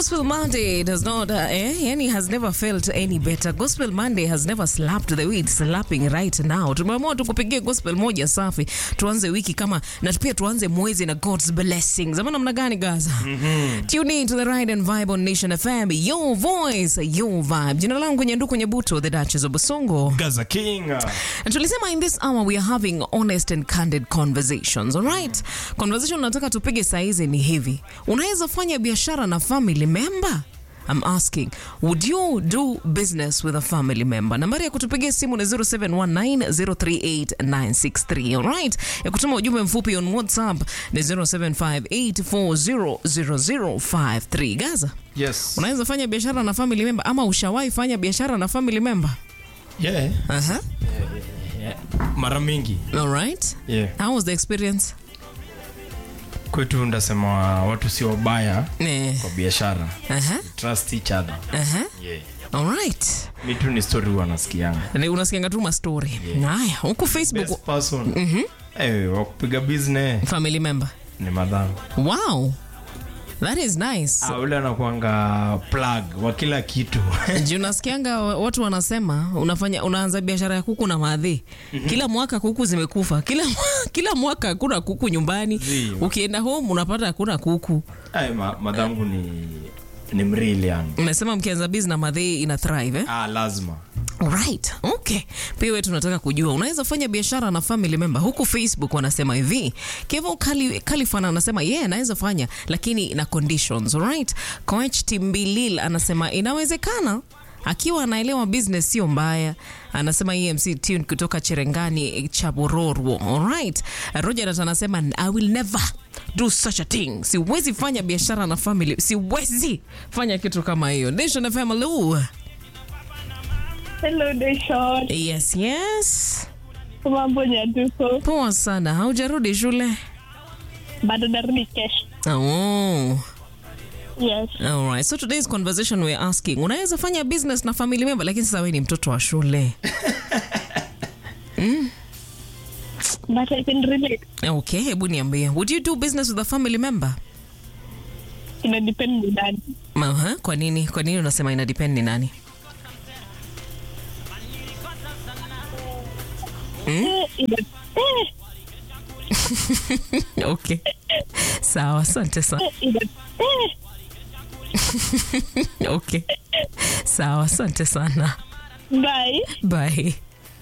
Gospel Monday does not, uh, eh, yani has never felt any better. Gospel Monday has never slapped the way it's slapping right now. Tumeamua tukupigie gospel moja safi, tuanze wiki kama na pia tuanze mwezi na God's blessings. Ama namna gani Gaza? Tune in to the Ride and Vibe on Nation FM, your voice, your vibe. Jina langu Nyanduku Nyabuto, the Duchess of Bosongo. Gaza King. Na tulisema in this hour we are having honest and candid conversations, all right? Conversation nataka tupige saizi ni hivi. Unaweza fanya biashara na family member? I'm asking, would you do business with a family member? Nambari ya kutupigia simu ni 0719038963, all right? Ya kutuma ujumbe mfupi on WhatsApp ni 0758400053. Gaza, Yes. unaweza fanya biashara na family member ama ushawahi fanya biashara na family member? Yeah. Aha. yeah. Mara mingi. All right. Yeah. How was the experience? Kwetu ndasema watu sio wabaya Eh. kwa biashara. Aha. Trust each other. Aha. Yeah. All right. Mi tu ni story huwa nasikianga. Ni unasikianga tu mastori haya huku facebook Best person. Eh, wa kupiga business family member ni madhamu. wow that is nice Ah, ule anakuanga plug wa kila kitu. juu nasikianga watu wanasema unafanya unaanza biashara ya kuku na madhi kila mwaka kuku zimekufa kila, kila mwaka hakuna kuku nyumbani Zii. ukienda home unapata hakuna kuku Ay, ma, madhangu ni ni mrili yani. umesema mkianza bizi na madhi ina thrive eh? Ah, lazima. Right. Okay. Pia wewe tunataka kujua unaweza fanya biashara na family member. Huku Facebook wanasema hivi. Kevo Kali, Kalifan anasema yeye yeah, anaweza fanya lakini na conditions. Alright. Coach Timbilil anasema inawezekana akiwa anaelewa business sio mbaya. Anasema EMC tune kutoka Cherengani Chabororwo. Alright. Roger anasema I will never do such a thing. Siwezi fanya biashara na family. Siwezi fanya kitu kama hiyo. Nation FM hello. Hello, Deshon. Yes, yes. Mambo Nyaduko. Poa sana. Haujarudi shule? Bado narudi kesho. Oh. Yes. All right. So today's conversation we're asking, unaweza fanya business na family member lakini sasa wewe ni mtoto wa shule. But I can relate. Okay, hebu niambie. Would you do business with a family member? Ina depend ni nani. Aha, kwa nini? Kwa nini unasema ina depend ni nani? Eh, ina, eh, Okay. Sawa, asante sana. eh, ina, eh. Okay. Sawa, asante sana. Bye. Bye.